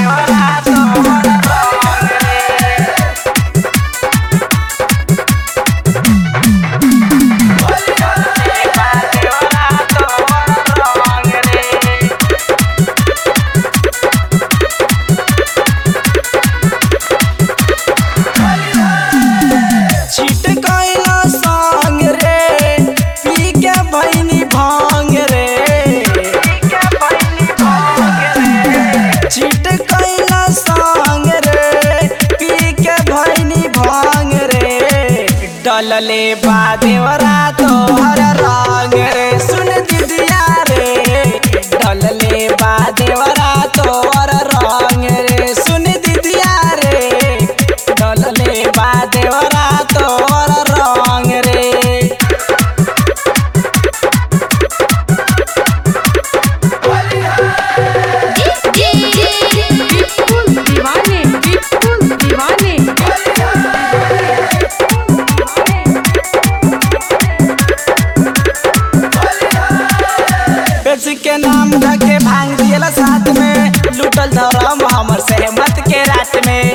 देवरा तोहर रंग रे डलले बा देवरा तोहर रंग रे छिट कैला संग रे पी के भैनी भांग रे छिट कैला संग रे पी के भैनी भांग रे डलले बा देवरा तोहर रंग रे सुन दीदिया रे डलले बा देवरा तोहर रंग रे सुन दीदिया रे डलले बा देवरा तोहर रंग रे बिल्कुल दीवाने बिल्कुल दीवाने पेप्सी के नाम रखे भांग दियला साथ में लूटल धरम हमर सहमत के रात में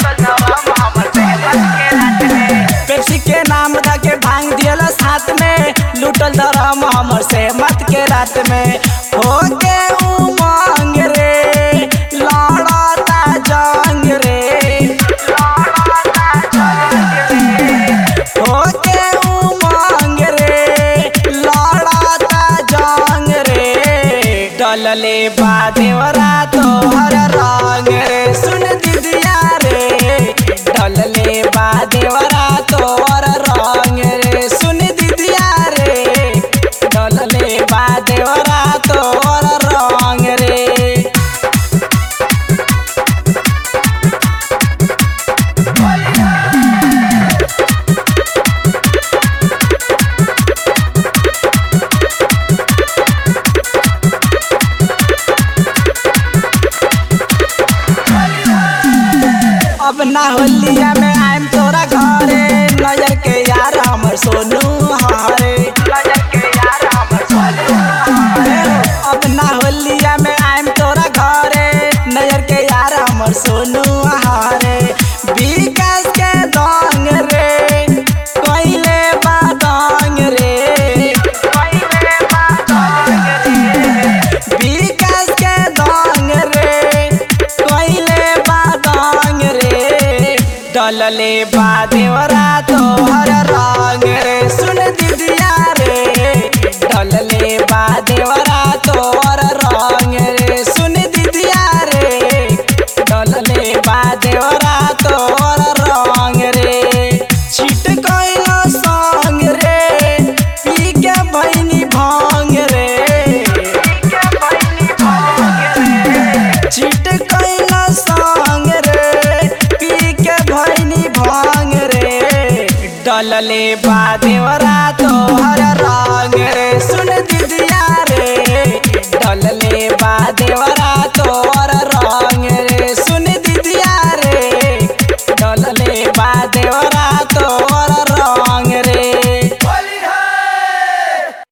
पेप्सी के नाम रखे भांग दियला साथ में लूटल धरम हमर सहमत के रात में हो के उमंग रे लड़ता जंग रे हो के उमंग रे लड़ता जंग रे डलले बा देवरा तोहर रंग रे सुन दीदिया रे डलले बा देवरा तोहर रंग रे सुन दीदिया रे डलले बा देवरा तोहर रंग रे अब ना होलिया में आइम तोरा घरे नजर के यार हमर सोनू हारे अब ना होलिया में आइम तोरा घरे नजर के यार हमर सोनू हारे विकास के दंग रे कइले बा दंग रे विकास के दंग रे कइले बा दंग रे डलले बा देवरा तोहर रंग रे सुन दीदिया रे डलले बा देवरा तोहर रंग रे सुन दीदिया रे डलले बा देवरा तोहर रंग रे छिट कैला संग रे पी के भैनी भांग रे चिट कैला संग रे पी के भैनी भांग रे डलले बा देवरा तोहर रंग